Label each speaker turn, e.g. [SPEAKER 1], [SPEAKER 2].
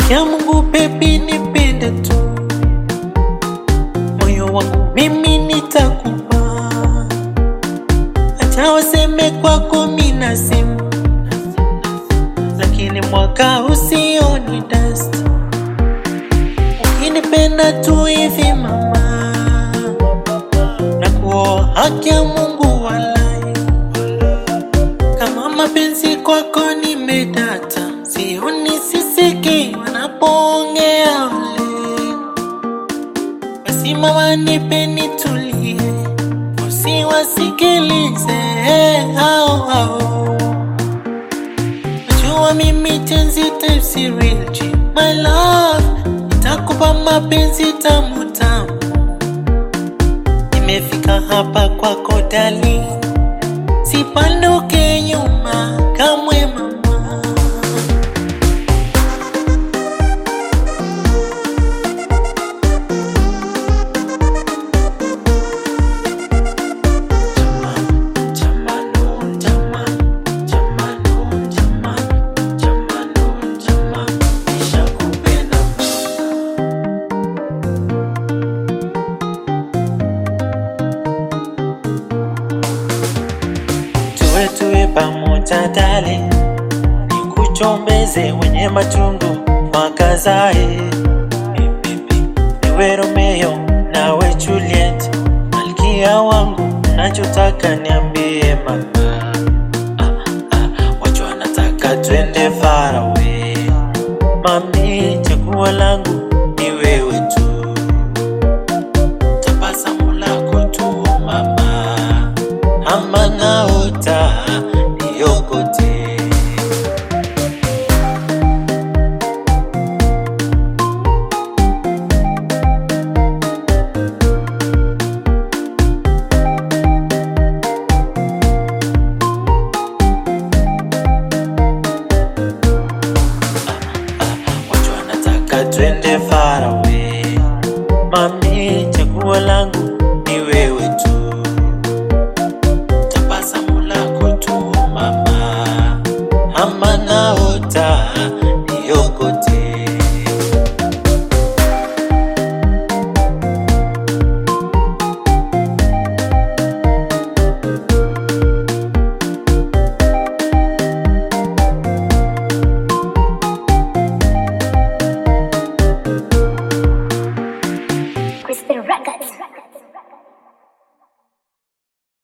[SPEAKER 1] ya Mungu baby, nipende tu, moyo wangu mimi nitakupa, acha waseme kwako mina simu, lakini mwaka usioni dust, ukinipenda tu hivi mama, na kuoa haki ya Mungu walai, kama mapenzi kwako nimedata, sioni sisiki wanapoongea wale basi mama nipe nitulie, usiwasikilize hao hao. Najua mimi tenzi type si real G. My love, nitakupa mapenzi tamu tamu. Nimefika hapa kwako dali, sipanduke nyuma kamwe mama. tuwe tuwe pamoja dale, nikuchombeze wenye machungu wakazae, niwe Romeo nawe Juliet, malkia wangu, nachotaka niambie mama. Ah, ah, watu wanataka twende far away, mami, chaguo langu ni wewe tu, tabasamu lako tu mama ama naota niokote. Watu wanataka twende far away, mami, chaguo langu ni wewe tu tabasamu lako tu mama, ama naota